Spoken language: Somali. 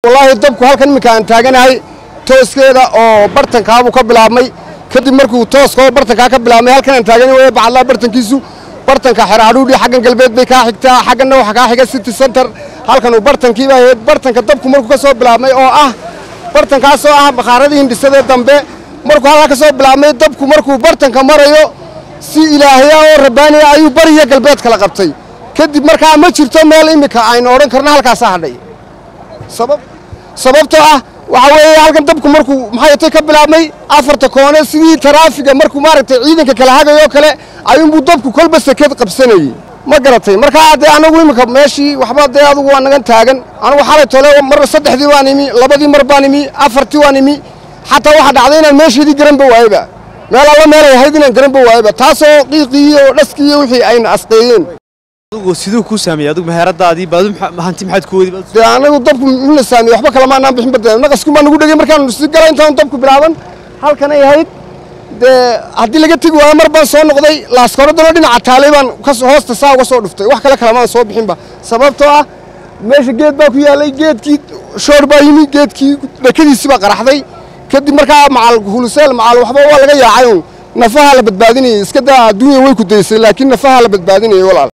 wallaahi dabku halkan iminka aan taaganahay tooskeeda oo bartankaabuu ka bilaabmay kadib markuu tooskao bartankaa ka bilaabmay halkan aan taagana waya bacadlaa bartankiisu bartanka xeraadhuudhi xaggan galbeed bay kaa xigtaa xagganna waxa kaa xiga city center halkan uu bartankiiba ahayd bartanka dabku markuu ka soo bilaabmay oo ah bartankaasoo ah bakhaaradii hindhisadee dambe markuu halkaa ka soo bilaabmay dabku markuu bartanka marayo si ilaahya oo rabbaaniya ayuu bariya galbeed kala qabtay kadib markaa ma jirto meel iminka aynu odhan karno halkaasaa hadhay sabab sababtoo ah waxaa weeye halkan dabku markuu maxay ka bilaabmay afarta koone sidii taraafiga markuu maaragtay ciidanka kala hagayoo kale ayuunbuu dabku kolba seked qabsanayey ma garatay markaa dee anagu iminka meeshii waxba dee adugu waa nagan taagan anugu xalay tole mar saddexdii waan imi labadii mar baan imi afartii waan imi xataa waxaa dhacday inaan meesheedii garanba waayeba meel alla meelay ahayd inaan garanba waayeba taasoo qiiqii iyo dhaskii iyo wixii ayna asqeeyeen adigu siduu kuu saameeyey adigu meheradaadii baadu hanti maxaad ku wadi dee anagu dabku muxuuna saamiyey waxba kalama anaan bixin bade naqasku baa nagu dhegay markaanu si galay intaan dabku bilaaban halkanay ahayd dee haddii laga tegi waayo mar baan soo noqday laaskoradano dhinaca taalay baan hoosta saa uga soo dhuftay wax kale kalamaan soo bixinba sababtoo ah meesha geed baa ku yaallay geedkii shoor baa yimi geedkii dhakadiisii baa qaraxday kadib markaa macal huluseel macal waxba waa laga yaacay un nafaha la badbaadinayay iska daa adduunya way ku daysay laakiin nafaha la badbaadinayay walaal